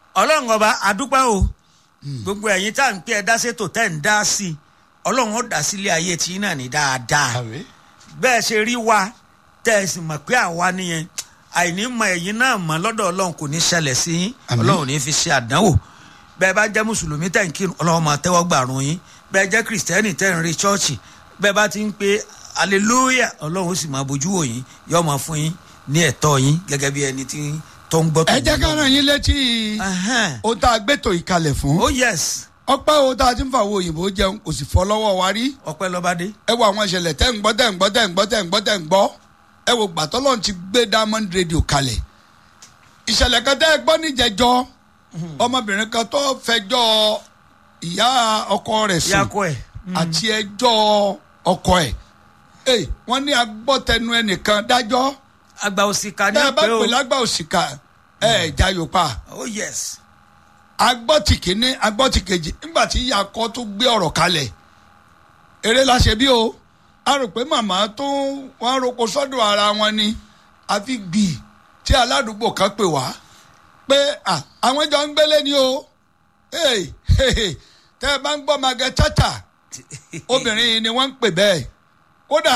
ọlọ́run ọba adúpẹ́ o gbogbo ẹ̀yin tá à ń pẹ́ ẹ dá sétò tẹ́ ń dá sí i ọlọ́run ó dá sílé ayé tí náà ní dáadáa àbí. bẹ́ẹ̀ ṣe rí wa tẹ́ ẹ sì mọ̀ pé àwa nìyẹn àìní mọ ẹ̀yin náà mọ̀ lọ́dọ̀ ọlọ́run kò ní ṣẹlẹ̀ sí yín Àmín. ọlọ́run ò ní fi ṣe àdánwò bẹ́ẹ̀ bá jẹ́ mùsùlùmí tẹ̀ ń kírun ọlọ́run máa tẹ́wọ́ gbàrún yín bẹ́ẹ̀ jẹ́ kìrìsìtẹ́nì tẹ̀ ń rí chọ́ọ̀chì bẹ́ẹ̀ bá ti ń pe aleluya ọlọ́run ó sì máa bójú wò yín yóò máa fún yín ní ẹ̀tọ́ yín gẹ́gẹ́ bí ẹni tí tó ń gbọ́ tó ẹ ń jẹ́ ká gbọ́. ràn yín létí Ẹhẹ́n. ohun tá a gbẹ́tò ìkalẹ̀ fún. oh yes ọpẹ́ o tá a ti ń fàwọn òyìnbó jẹun kò sì fọ́ lọ́wọ́ wa rí. ọpẹ́ lọ́bádé ẹ wo àwọn ìṣẹ̀lẹ̀ tẹ́ ń gbọ́ tẹ́ ń gbọ́ tẹ́ ń gbọ́ tẹ́ ń gbọ́ tẹ́ ń gbọ́ ẹ wo gbàtọ́lọ́n ti gbé diamond radio kalẹ̀ ìṣẹ̀lẹ̀ kan tẹ́ ẹ gbọ́ níjẹ̀jọ́ ọmọbìnrin kan tó fẹjọ́ ìyá ọkọ rẹ̀ sùn yakọ ẹ̀ àti ẹjọ́ ọkọ ẹ̀ ẹ wọ́n ní agbọ́tẹnu ẹnìkan dájọ́ àgbà òsìkà ní tẹ́ ẹ bá ọpẹ́ o pè lágbà òṣìkà ẹ ẹ̀ jayò pa oh yes agbọ́tì kìíní agbọ́tì kejì nígbà tí ìyá akọ tó gbé ọ̀rọ̀ kalẹ̀ eré la ṣe bí o a rò pé màmá tó wọn roko sọ́dọ̀ ara wọn ni àfi gbì tí aládùúgbò kan pè wá pé à, àwọn jọ ń gbélé ni o Hey, hey, hey, tẹ́ ẹ bá ń gbọ́ magẹ tata obìnrin yìí ni wọ́n ń pè bẹ́ẹ̀ kódà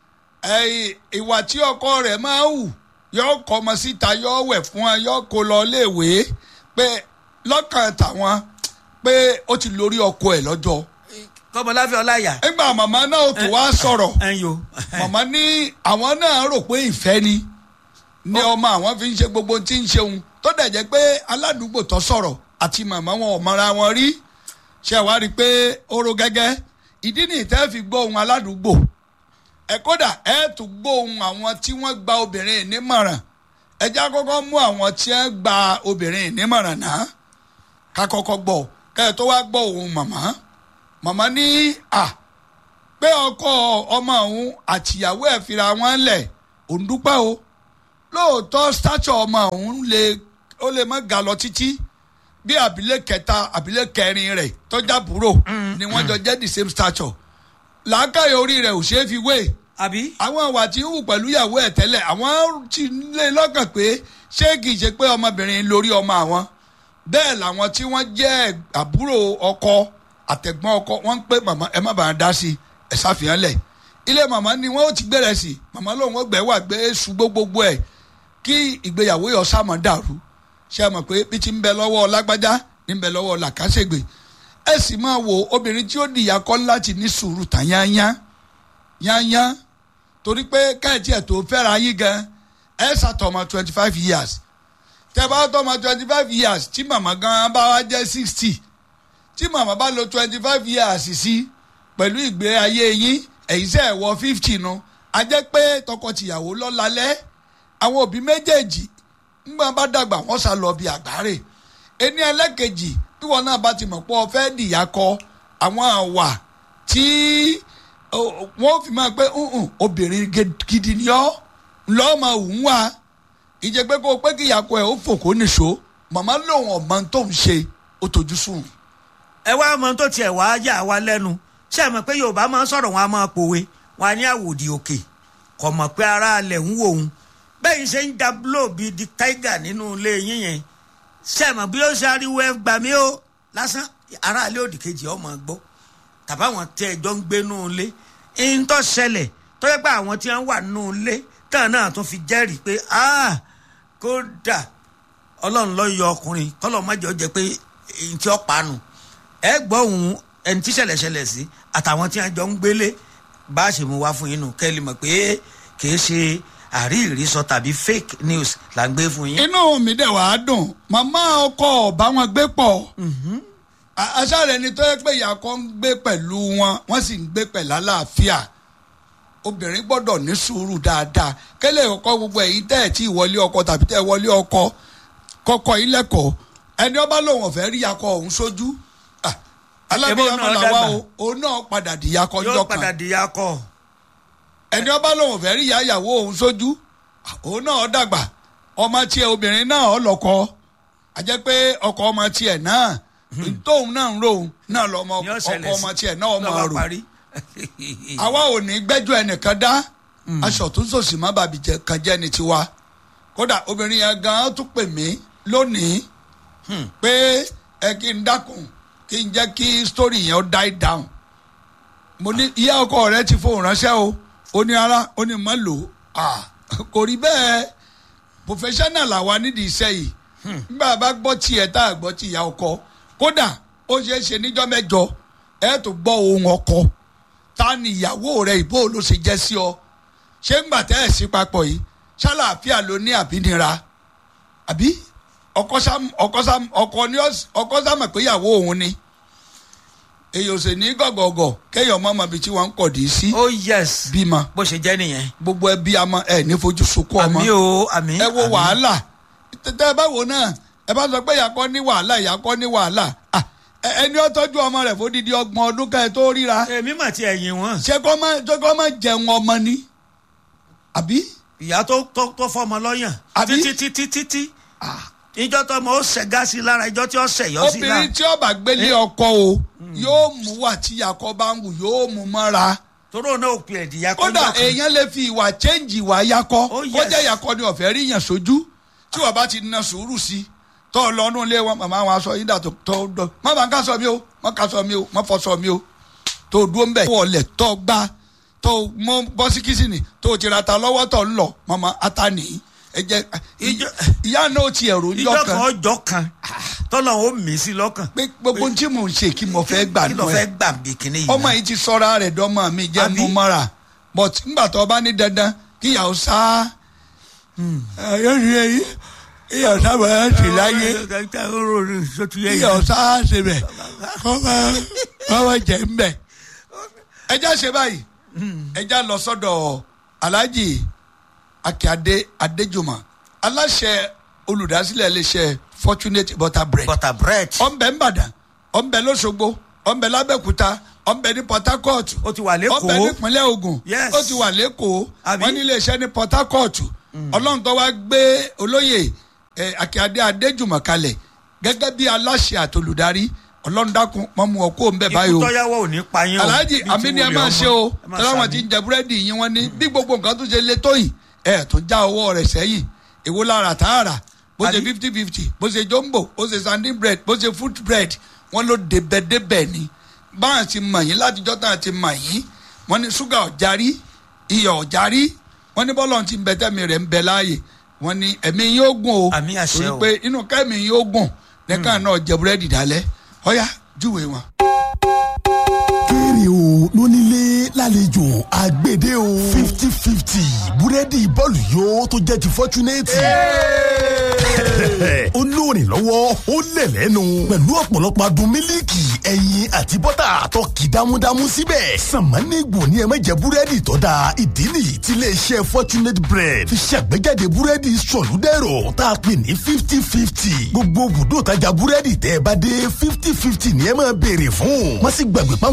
ẹ̀yìn ìwà tí ọkọ rẹ̀ máa ń hù yọ kọ́ ọmọ síta yọ wẹ̀ fún ẹ yọ kó lọ léèwé pé lọ́kàn tàwọn pé ó ti lórí ọkọ ẹ̀ lọ́jọ́ kọ́mọláfẹ́ ọláyà nígbà màmá náà tó wá sọ̀rọ̀ ẹ̀yin o màmá ní àwọn náà rò pé ìfẹ́ ni ní ọmọ àwọn fi ń ṣe gbogbo tí ń ṣeun tó dẹ̀ jẹ́ pé aládùúgbò tó sọ̀rọ̀ àti màmá wọn ò mọra wọn rí ṣe wá rí i pé oró gẹ́gẹ́ ìdí nìyí tẹ́ fi gbọ́ ohun aládùúgbò ẹ kódà ẹ tún gbọ́ ohun àwọn tí wọ́n gba obìnrin nímọ̀ràn ẹ já kọ́kọ́ mú àwọn tí wọ́n gba obìnrin nímọ̀ràn náà ká kọ́kọ́ gbọ́ kẹ́ ẹ tó wá gbọ́ ohun màmá màmá ní à pé ọkọ ọmọ òun àtìyàwó ẹ̀ fira wọn lẹ̀ òun dúpẹ́ o lóòótọ́ stature ọmọ òun lè ó lè má ga lọ títí bí àbílẹ̀ kẹta àbílẹ̀ kẹrin rẹ̀ tọ́jà búrò ni wọ́n jọ jẹ́ the same stature làákàyè orí rẹ̀ ò ṣeé fi wé àbí àwọn ìwà tí ń hù pẹ̀lú ìyàwó ẹ̀ tẹ́lẹ̀ àwọn ti lé lọ́kàn pé ṣé kìí ṣe pé ọmọbìnrin lórí ọmọ àwọn bẹ́ẹ̀ làwọn tí wọ́n jẹ́ àbúrò ọkọ àtẹ̀gbọ́n ọkọ wọ́n ń pè màmá ẹ má bàa dá sí ẹ ṣàfihàn lẹ̀ ilé màmá ni wọ́n ó ti gbẹ̀rẹ̀ sí màmá lòun ó gbẹ̀ wà gbé ṣùgbọ́ gbogbo ẹ̀ kí ìgbéyàwó yọ sámọ̀ dàrú ṣe mọ̀ pé bí ti ń bẹ lọ́wọ́ lágbájá ní ń bẹ lọ́wọ́ làkàṣègbè ẹ sì máa wo obìnrin tí ó dìyà kọ́ láti ní sùúrù tán yányá yányá torí pé káyọ̀tì ẹ̀ tó fẹ́ra yín gan ẹ ṣàtọ̀mọ̀ twenty five years tẹ bá tọmọ twenty five years tí màmá gan bá wá jẹ́ sixty tí màmá bá lo twenty five years sí pẹ̀lú ìgbé ayé yín ẹ̀yin sẹ́ ẹ̀ wọ fifty nu a jẹ́ pé tọkọ-tìyàwó lọ́lalẹ́ àwọn òbí méjèèjì ńgbà bá dàgbà wọ́n sá lọ bí àgbáre ẹni ẹlẹ́kejì bí wọn náà bá ti mọ̀ pé ọ fẹ́ dìyà kọ àwọn àwà tí ó- wọ́n fi máa pé "Mm-mm, obìnrin gidi ni ọ́ lọ́ọ́ máa wù ú wá ìjẹ́ pé kó o pé kí ìyàkọ ẹ̀ ó fò kó nìṣó màmá lòun ọ̀mọ tó ń ṣe ó tójú sùn. ẹ wá mọ tó tiẹ̀ wá yà wá lẹ́nu ṣé ẹ mọ̀ pé yorùbá máa ń sọ̀rọ̀ wọn a máa pòwe wọn a ní àwòdì òkè kò mọ̀ pé ara alẹ̀ ń wò ó bẹ́ẹ̀ ṣe ń da blow bíi di tiger nínú ilé yín yẹn ṣé ẹ mọ̀ bí ó ṣe ariwo ẹ gbà mí ó lásán ara alẹ́ òdì kejì ọmọ gbọ́ tàbáwọn tẹ ẹjọ́ ń gbé nù ilé ń tọ́ ṣẹlẹ̀ tó yẹ pé àwọn tí wọ́n wà nù ilé tán náà tún fi jẹ́rìí pé ah kódà ọlọ́run ló yọ ọkùnrin kọ́lọ́ má jẹ́ ó jẹ́ pé èyí tí ó panu ẹ gbọ́ òun ẹni tí ṣẹlẹ̀ ṣẹlẹ̀ sí àtàwọn tí wọ́n jọ ń gbélé bá a ṣe mú wá fún yín nù kẹ́ ẹ lè mọ̀ pé kìí ṣe àríìrísọ tàbí fake news là ń gbé fún yín. inú mi dẹ̀ wàá dùn màmá ọkọ ọ̀bá wọn gbé pọ̀ A- aṣááre ni tó yẹ pé ìyàkọ ń gbé pẹ̀lú wọn wọ́n sì ń gbé pẹ̀lú àlàáfíà obìnrin gbọ́dọ̀ ní sùúrù dáadáa kẹ́lẹ́ ọkọ gbogbo ẹ̀yìn tẹ́ ẹ̀ tí ìwọlé ọkọ tàbí tẹ́ ẹ wọlé ọkọ kọ́kọ́ yín lẹ́kọ̀ọ́ ẹni ọba lòun ọ̀fẹ́ rí yakọ òun sójú Ah, alábíyá Ẹbí òun náà mọ̀lá wa dàgbà. o òun náà padà di yakọ yóò ńjọ́ padà kan di akọ. ẹni ọba lòun ọ̀fẹ́ rí yàyàwó òun sójú Ah, òun náà dàgbà ọmọ tiẹ̀ obìnrin náà ọlọ́kọ àjẹ́ pé ọkọ ọmọ tiẹ̀ náà tóun náà ń rò náà lọ́mọ Yóò ọkọ ṣẹlẹ̀ ọmọ sí- tiẹ̀ náà ọmọ lọ́ba rò parí. àwa ò ní gbẹ́jọ́ ẹnìkan dá aṣọ tó sòsì má bàbí jẹ kan jẹ́ ni tiwa kódà obìnrin yẹn gan tún pè mí lónìí pé ẹ kí n dákun kí n jẹ́ kí story yẹn ó die down mo ní ìyá ọkọ rẹ ti fohùn ránṣẹ́ o ó ní ara ó ní má lò ó kò rí bẹ́ẹ̀ professional làwa nídìí iṣẹ́ yìí nígbà bá gbọ́ tiẹ̀ tá a gbọ́ ti ìyá ọkọ kódà ó ṣeé ṣe níjọ́ mẹ́jọ ẹ tó gbọ́ ohun ọkọ ta ni ìyàwó rẹ ìbò ló ṣe jẹ́ sí ọ ṣé ń gbà tẹ́ ẹ̀ sí papọ̀ yìí ṣàlàáfíà ló ní àbínira àbí ọkọ sám ọkọ sám ọkọ ní ọkọ sámọ̀ pé ìyàwó òun ni èyí ò sì ní gọ̀gọ̀gọ̀ kéèyàn mọ́ ọmọ ibi tí wọ́n ń kọ̀dí sí oh yes bímọ bó ṣe jẹ́ nìyẹn. gbogbo ẹbí amọ ẹ ní fojú sunkún ọmọ àmì o àmì. ẹ wo àmì. wàhálà tẹ ẹ bá wo náà ẹ bá sọ pé ìyàkọ ní wàhálà ìyàkọ ní wàhálà Ah, ẹ- ẹni ó tọ́jú ọmọ rẹ̀ fódìdí ọgbọ̀n ọdún ká ẹ tó ríra èmi mà ti ẹ̀yìn wọn. ṣé kọ́ má ṣé kọ́ má jẹun ọmọ ni àbí ìyá tó tó tó fọmọ lọ́yàn. Àbí? títí títí títí. ìjọ tó ọmọ ó ṣẹ̀gá sí i lára ìjọ tí ó ṣẹ̀yọ́ sí i lára. obìnrin tí ó bá gbélé ọkọ o yóò mú wà tí ìyàkọ bá ń wù yóò mú mọ́ra toró náà ò pè é dìyà kódà èèyàn lè fi ìwà chẹ́ǹjì ìwà yakọ Oh, yes. kó jẹ́ yakọ ni ọ̀fẹ́ rí yàn sójú tí wọ́n bá ti na sùúrù sí i tọ́ ọ lọ́nù ilé wọn màmá wọn aṣọ yín dà tó tó dọ̀ má bàa ń ká sọ mi o má ká sọ mi o má fọ sọ mi o tó dúró ń bẹ̀ tó ọlẹ̀ tó gbá tó mọ bọ́ sí kìsìnì tó ti ra ta lọ́wọ́ tó ń lọ màmá ata nìyí ẹ jẹ Ìjọ- ìyá náà ti ẹ̀rù ìjọ ńjọ kan kan ọjọ́ kan tọ́lọ̀ ó mí sí lọ́kàn. pé gbogbo tí mò ń ṣe kí mo fẹ́ gbà kí nù ló ẹ fẹ́ gbà bí kinní yìí. ọmọ náà? yìí ti sọ́ra rẹ̀ dọ́mọ mi jẹ́ Àbí? mú mọ́ra but ńgbà tó bá ní dandan kíyàwó sá yóò rí ẹyí kíyàwó sá bàá sì láyé kíyàwó sá ṣe bẹ̀ kọ́ máa kọ́ máa jẹ́ ń bẹ̀. ẹja ṣe báyìí ẹja lọ sọ́dọ̀ alhaji akíade adéjùmọ̀ aláṣẹ olùdásílẹ̀ iléeṣẹ́ fortunate butter bread butter bread. ọ̀nbẹ ńbàdàn ọ̀nbẹ lọ́sọ̀gbọ̀ ọ̀nbẹ lábẹ́kúta ọ̀nbẹ ní port harcourt ó ti wà lẹ́kọ̀ọ́. ọ̀nbẹ nípínlẹ̀ ogun Yes. ó ti wà lẹ́kọ̀ọ́ Àbí? wọ́n ní iléeṣẹ́ ní port harcourt ọlọ́run tó wá gbé olóyè eh, akíade adéjùmọ̀ kalẹ̀ gẹ́gẹ́ bí aláṣẹ àtolùdarí ọlọ́run dákun mọ́ mu ọkọ ńbẹ báyìí ikú o tọ́yáwó ò ní pa yín o. alhaji bí ti àmì ni ẹ wulẹ̀ máa ọmọ. ṣe o Ẹ máa tọ́lá wọn ṣàmì. ti ń jẹ búrẹ́dì yín wọn ní bí gbogbo nǹkan tó ṣe lé tó yìí ẹ tó já owó rẹ̀ sẹ́yìn èwo lára tààrà bó ṣe Àbí? fifty fifty bó ṣe jumbo bó ṣe sanding bread bó ṣe fruit bread wọn ló débẹ̀débẹ̀ ni báwọn ti mọ̀ yín látijọ́ tá a ti mọ̀ yín wọn ní ṣúgà ọ̀járí iyọ̀ ọ̀járí wọn ní bọ́lọ̀ ti ń bẹ tẹ́mi rẹ̀ ń bẹ láàyè wọn ní ẹ̀mí yín ó gùn o Àmì àṣẹ torí o. pé inú kẹ́mi yín ó gùn nìkan náà jẹ búrẹ́dì dálẹ́ ọ̀yá júwe wọn. kéré o lónílé lálejò àgbèdè o fifty fifty búrẹ́dì bọ́ọ̀lù yóò tó jẹ́ ti fọ́túnẹ́tì. ó lóòrìn lọ́wọ́ ó lẹ̀ lẹ́nu pẹ̀lú ọ̀pọ̀lọpọ̀ adùn mílíkì ẹyin àti bọ́tà tó kì dámúdámú síbẹ̀. sàmánìgbò ni ẹ má jẹ búrẹ́dì tó da ìdí nìyí tí iléeṣẹ́ fortunate bread fi ṣàgbéjáde búrẹ́dì sọ̀lúdẹ̀rọ̀ tá a pè ní fifty fifty. gbogbo bùdó tajà búrẹ́dì tẹ́ ẹ bá dé fifty fifty ni ẹ máa béèrè fún. má sì gbàgbé pa